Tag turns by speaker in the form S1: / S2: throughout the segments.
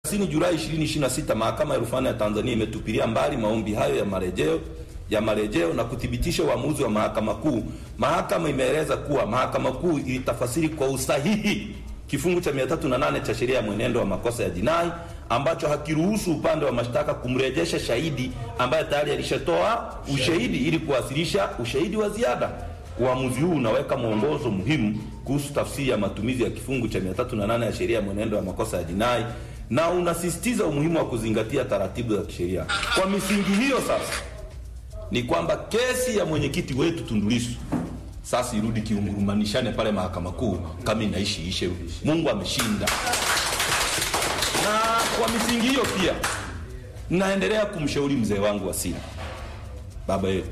S1: 30 Julai 2026 mahakama ya rufani ya Tanzania imetupilia mbali maombi hayo ya marejeo ya marejeo na kuthibitisha uamuzi wa mahakama kuu. Mahakama imeeleza kuwa mahakama kuu ilitafasiri kwa usahihi kifungu cha 308 cha sheria ya mwenendo wa makosa ya jinai ambacho hakiruhusu upande wa mashtaka kumrejesha shahidi ambaye tayari alishatoa ushahidi ili kuwasilisha ushahidi wa ziada. Uamuzi huu unaweka mwongozo muhimu kuhusu tafsiri ya matumizi ya kifungu cha 308 ya sheria ya mwenendo wa makosa ya jinai na unasisitiza umuhimu wa kuzingatia taratibu za kisheria. Kwa misingi hiyo sasa ni kwamba kesi ya mwenyekiti wetu Tundu Lissu sasa irudi kiungurumanishane pale mahakama kuu, kama inaishi ishe. Mungu ameshinda. Na kwa misingi hiyo pia naendelea kumshauri mzee wangu Wasira, baba yetu,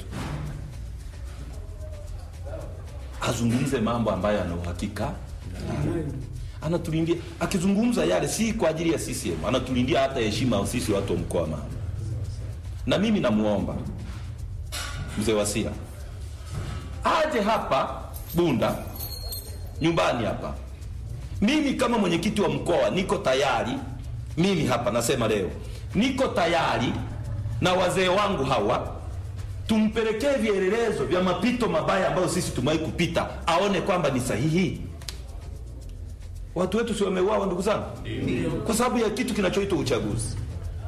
S1: azungumze mambo ambayo ana uhakika anatulindia. Akizungumza yale si kwa ajili ya CCM, anatulindia hata heshima ya sisi watu wa mkoa wa Mara. Na mimi namuomba mzee Wasira aje hapa Bunda nyumbani hapa. Mimi kama mwenyekiti wa mkoa niko tayari, mimi hapa nasema leo niko tayari na wazee wangu hawa tumpelekee vielelezo vya mapito mabaya ambayo sisi tumewahi kupita, aone kwamba ni sahihi. Watu wetu si wameuawa, ndugu zangu, kwa sababu ya kitu kinachoitwa uchaguzi.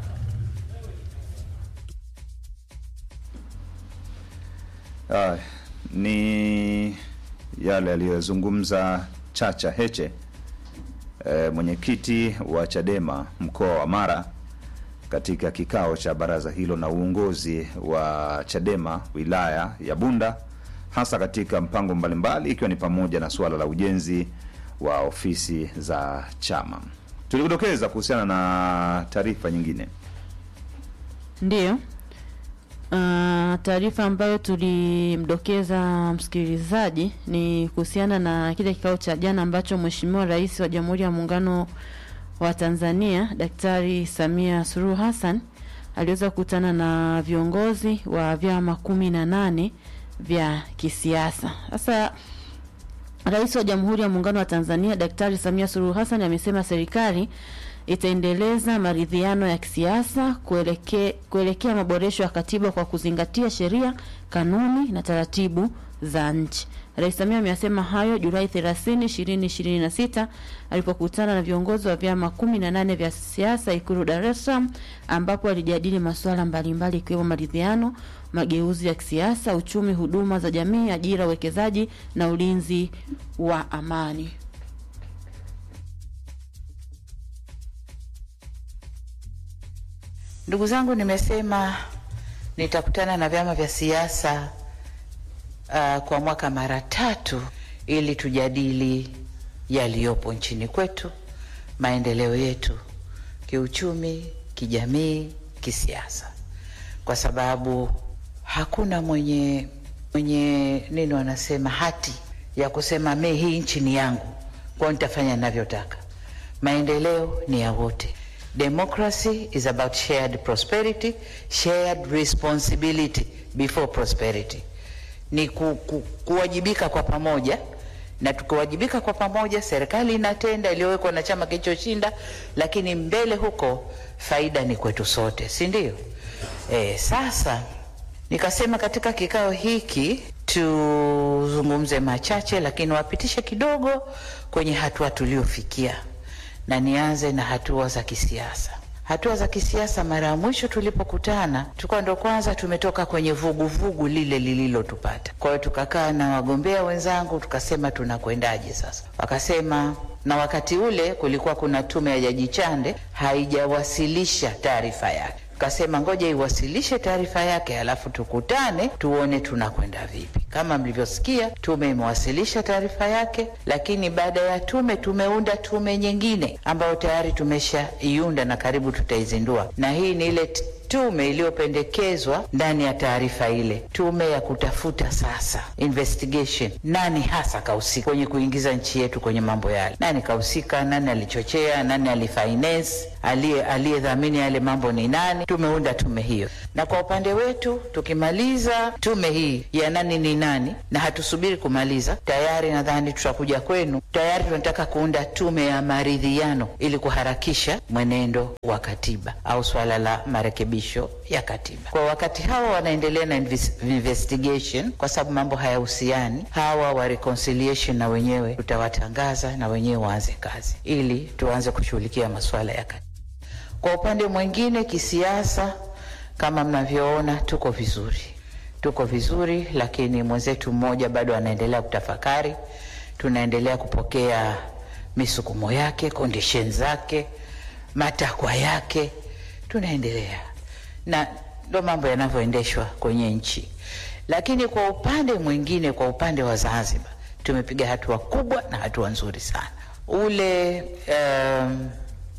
S2: Ah, ni yale aliyozungumza Chacha Heche e, mwenyekiti wa Chadema mkoa wa Mara katika kikao cha baraza hilo na uongozi wa Chadema wilaya ya Bunda, hasa katika mpango mbalimbali, ikiwa ni pamoja na suala la ujenzi wa ofisi za chama. Tulikudokeza kuhusiana na taarifa nyingine.
S3: Ndiyo. Uh, taarifa ambayo tulimdokeza msikilizaji ni kuhusiana na kile kikao cha jana ambacho Mheshimiwa Rais wa Jamhuri ya Muungano wa Tanzania Daktari Samia Suluhu Hassan aliweza kukutana na viongozi wa vyama kumi na nane vya kisiasa. Sasa Rais wa Jamhuri ya Muungano wa Tanzania Daktari Samia Suluhu Hassan amesema serikali itaendeleza maridhiano ya kisiasa kuelekea kuelekea maboresho ya katiba kwa kuzingatia sheria, kanuni na taratibu za nchi. Rais Samia ameyasema hayo Julai 30, 2026 alipokutana na viongozi wa vyama 18 vya siasa Ikulu Dar es Salaam, ambapo alijadili masuala mbalimbali ikiwemo maridhiano, mageuzi ya kisiasa, uchumi, huduma za jamii, ajira, uwekezaji na ulinzi wa amani.
S4: Ndugu zangu, nimesema nitakutana na vyama vya siasa uh, kwa mwaka mara tatu ili tujadili yaliyopo nchini kwetu, maendeleo yetu kiuchumi, kijamii, kisiasa, kwa sababu hakuna mwenye mwenye nini wanasema hati ya kusema me hii nchi ni yangu, kwa nitafanya ninavyotaka. Maendeleo ni ya wote. Democracy is about shared prosperity, shared responsibility before prosperity. Ni ku, ku, kuwajibika kwa pamoja, na tukiwajibika kwa pamoja, serikali inatenda iliyowekwa na chama kilichoshinda, lakini mbele huko faida ni kwetu sote, si ndio? E, sasa nikasema katika kikao hiki tuzungumze machache, lakini wapitishe kidogo kwenye hatua tuliofikia na nianze na hatua za kisiasa. Hatua za kisiasa, mara ya mwisho tulipokutana, tulikuwa ndo kwanza tumetoka kwenye vuguvugu vugu lile lililotupata. Kwa hiyo tukakaa na wagombea wenzangu tukasema tunakwendaje sasa. Wakasema, na wakati ule kulikuwa kuna tume ya Jaji Chande haijawasilisha taarifa yake kasema ngoja iwasilishe taarifa yake, alafu tukutane tuone tunakwenda vipi. Kama mlivyosikia, tume imewasilisha taarifa yake, lakini baada ya tume tumeunda tume nyingine ambayo tayari tumeshaiunda na karibu tutaizindua, na hii ni ile tume iliyopendekezwa ndani ya taarifa ile, tume ya kutafuta sasa investigation, nani hasa kahusika kwenye kuingiza nchi yetu kwenye mambo yale, nani kahusika, nani alichochea, nani alifinance aliye aliyedhamini yale mambo ni nani. Tumeunda tume hiyo, na kwa upande wetu tukimaliza tume hii ya nani ni nani, na hatusubiri kumaliza, tayari nadhani tutakuja kwenu. Tayari tunataka kuunda tume ya maridhiano ili kuharakisha mwenendo wa katiba au swala la marekebisho ya katiba. Kwa wakati hawa wanaendelea na inves- investigation, kwa sababu mambo hayahusiani, hawa wa reconciliation na wenyewe tutawatangaza na wenyewe waanze kazi ili tuanze kushughulikia masuala ya katiba. Kwa upande mwingine, kisiasa, kama mnavyoona, tuko vizuri, tuko vizuri, lakini mwenzetu mmoja bado anaendelea kutafakari. Tunaendelea kupokea misukumo yake, condition zake, matakwa yake, tunaendelea na ndo mambo yanavyoendeshwa kwenye nchi. Lakini kwa upande mwingine, kwa upande wa Zanzibar, tumepiga hatua kubwa na hatua nzuri sana. Ule um,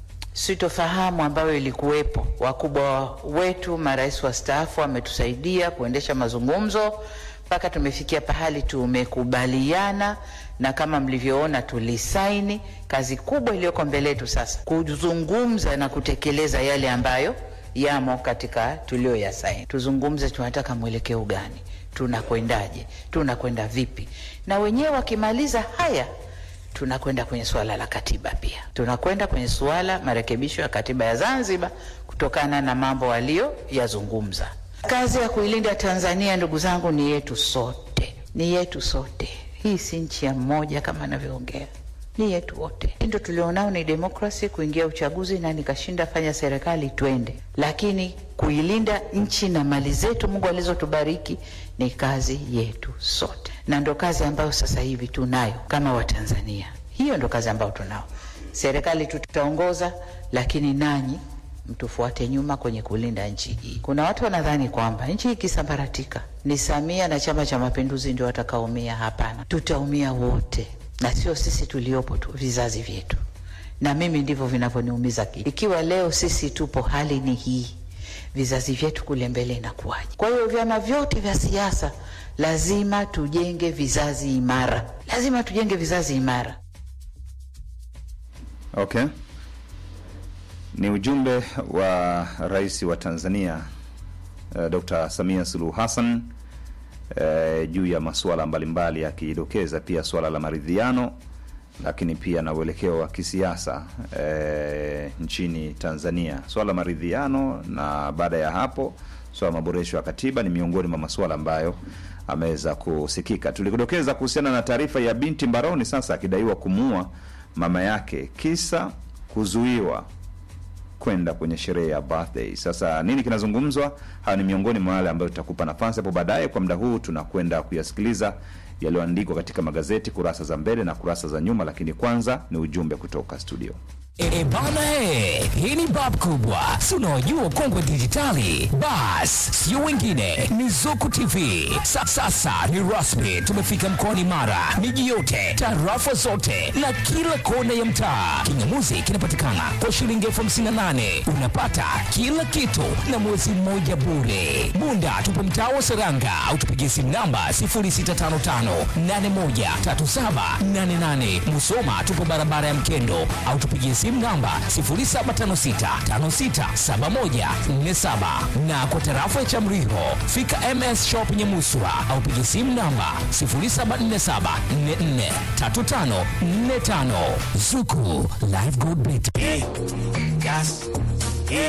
S4: sitofahamu ambayo ilikuwepo, wakubwa wetu marais wastaafu wametusaidia kuendesha mazungumzo mpaka tumefikia pahali tumekubaliana, na kama mlivyoona tulisaini. Kazi kubwa iliyoko mbele yetu sasa kuzungumza na kutekeleza yale ambayo yamo katika tulioyasaini. Tuzungumze, tunataka mwelekeo gani, tunakwendaje, tunakwenda vipi, na wenyewe wakimaliza haya tunakwenda kwenye suala la katiba pia, tunakwenda kwenye suala marekebisho ya katiba ya Zanzibar kutokana na mambo waliyoyazungumza. Kazi ya kuilinda Tanzania, ndugu zangu, ni yetu sote, ni yetu sote. Hii si nchi ya mmoja kama anavyoongea, ni yetu wote. Ndio tulionao ni demokrasi, kuingia uchaguzi na nikashinda, fanya serikali, twende. Lakini kuilinda nchi na mali zetu Mungu alizotubariki ni kazi yetu sote, na ndo kazi ambayo sasa hivi tunayo kama Watanzania. Hiyo ndo kazi ambayo tunao. Serikali tutaongoza, lakini nanyi mtufuate nyuma kwenye kulinda nchi hii. Kuna watu wanadhani kwamba nchi hii ikisambaratika ni Samia na Chama cha Mapinduzi ndio watakaumia. Hapana, tutaumia wote, na sio sisi tuliopo tu, vizazi vyetu. Na mimi ndivyo vinavyoniumiza ki ikiwa leo sisi tupo, hali ni hii, vizazi vyetu kule mbele inakuwaje? Kwa hiyo vyama vyote vya siasa lazima tujenge vizazi imara, lazima tujenge vizazi imara.
S2: Okay, ni ujumbe wa rais wa Tanzania uh, Dr. Samia Suluhu Hassan uh, juu ya masuala mbalimbali akidokeza pia suala la maridhiano, lakini pia na uelekeo wa kisiasa uh, nchini Tanzania. Swala la maridhiano na baada ya hapo swala la maboresho ya katiba ni miongoni mwa masuala ambayo ameweza kusikika. Tulikudokeza kuhusiana na taarifa ya binti mbaroni sasa akidaiwa kumuua mama yake kisa kuzuiwa kwenda kwenye sherehe ya birthday. Sasa nini kinazungumzwa? Hayo ni miongoni mwa wale ambayo tutakupa nafasi hapo baadaye. Kwa muda huu tunakwenda kuyasikiliza yaliyoandikwa katika magazeti kurasa za mbele na kurasa za nyuma, lakini kwanza ni ujumbe kutoka studio.
S5: E bana he, hii ni bab kubwa, si unaojua kongwe dijitali. Bas, sio wengine, ni Zuku TV. Sa, sasa ni rasmi, tumefika mkoani Mara, miji yote, tarafa zote na kila kona ya mtaa. Kingamuzi kinapatikana kwa shilingi elfu hamsini na nane unapata kila kitu na mwezi mmoja bure. Bunda tupo mtaa wa Seranga au tupigie simu namba 0655813788. Musoma tupo barabara ya Mkendo au tupigie simu namba 0756567147 na kwa tarafa ya Chamriho fika MS Shop Nyamuswa au pigie simu namba 0747443545. Zuku Live Good Bet.
S6: Gas,